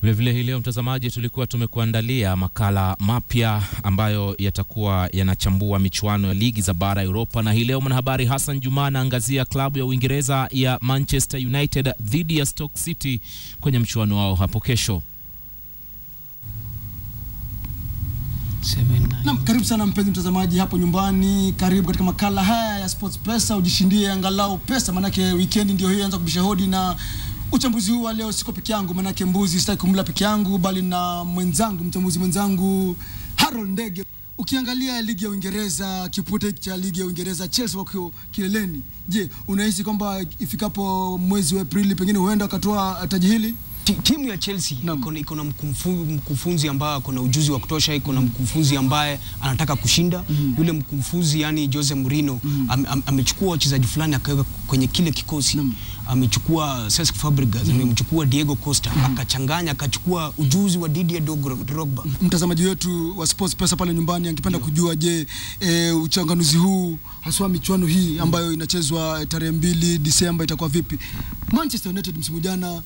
Vilevile hii leo mtazamaji, tulikuwa tumekuandalia makala mapya ambayo yatakuwa yanachambua michuano ya ligi za bara ya Europa, na hii leo mwanahabari Hassan Juma anaangazia klabu ya Uingereza ya Manchester United dhidi ya Stoke City kwenye mchuano wao hapo kesho. Naam, karibu sana mpenzi mtazamaji hapo nyumbani, karibu katika makala haya ya Sports Pesa, ujishindie angalau pesa, manake weekend ndio hiyo anza kubisha hodi na uchambuzi huu wa leo siko peke yangu, manake mbuzi sitaki kumla peke yangu, bali na mwenzangu, mchambuzi mwenzangu Harold Ndege. Ukiangalia ligi ya Uingereza, kipute cha ligi ya Uingereza, Chelsea wako kileleni. Je, unahisi kwamba ifikapo mwezi wa Aprili pengine huenda wakatoa taji hili? Ti- timu ya Chelsea Naam. iko na- iko na mkufu- mkufunzi ambaye ako na ujuzi wa kutosha, iko na mkufunzi ambaye anataka kushinda. Yule mkufunzi yani Jose Mourinho am, am, amechukua wachezaji fulani akaweka kwenye kile kikosi Naam. amechukua Cesc Fabregas, amemchukua Diego Costa, akachanganya akachukua ujuzi wa Didier Drog- Drogba. mtazamaji wetu wa Sports Pesa pale nyumbani angependa kujua, je, e, uchanganuzi huu haswa michuano hii ambayo inachezwa tarehe mbili Disemba itakuwa vipi? Manchester United msimu jana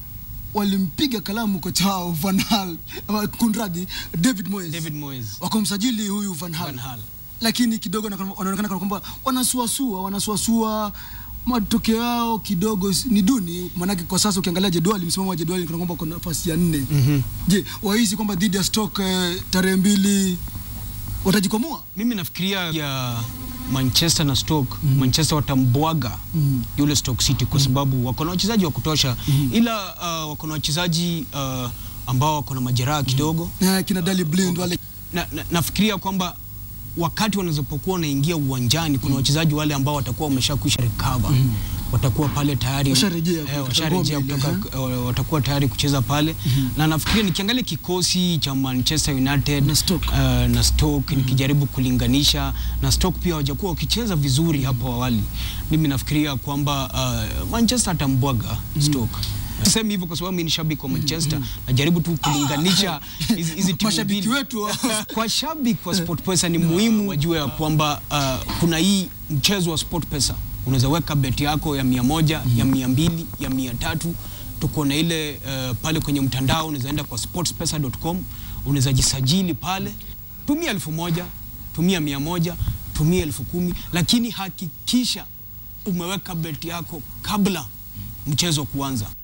walimpiga kalamu kocha wao Van Hal, ama kunradi David Moyes, David Moyes, wakamsajili huyu Van Hal, Van Hal. lakini kidogo na- wanaonekana kana kwamba wanasuasua wanasuasua matokeo yao kidogo s- ni duni, maanake kwa sasa ukiangalia jedwali, msimamo wa jedwali kana kwamba kuna nafasi ya nne. Je, wahisi kwamba dhidi ya Stoke eh, tarehe mbili watajikwamua? Mimi nafikiria ya Manchester na Stoke, Manchester watambwaga yule Stoke City kwa sababu wako na wachezaji wa kutosha, ila uh, wako na wachezaji uh, ambao wako na majeraha kidogo Eh, kina Dali Blind wale na, na, nafikiria kwamba wakati wanazopokuwa wanaingia uwanjani kuna wachezaji wale ambao watakuwa wameshakwisha recover watakuwa pale tayari Washarejea eh, kutoka washarejea ngome ile, kutoka eh, watakuwa tayari kucheza pale na nafikiria nikiangalia kikosi cha Manchester United Na Stoke. eh, na Stoke nikijaribu kulinganisha na Stoke pia hawajakuwa wakicheza vizuri hapo awali. Mimi nafikiria kwamba uh, Manchester atambwaga Stoke. Sisemi hivyo kwa sababu mimi ni shabiki wa Manchester, najaribu tu kulinganisha hizi hizi timu mashabiki mbili. wetu Kwa shabiki wa SportPesa ni muhimu wajue ya kwamba uh, kuna hii mchezo wa SportPesa, unaweza weka beti yako ya mia moja ya mia mbili ya mia tatu tuko na ile uh, pale kwenye mtandao, unaweza enda kwa sportspesa.com, unaweza jisajili pale, tumia elfu moja tumia mia moja tumia elfu kumi lakini hakikisha umeweka beti yako kabla mchezo kuanza.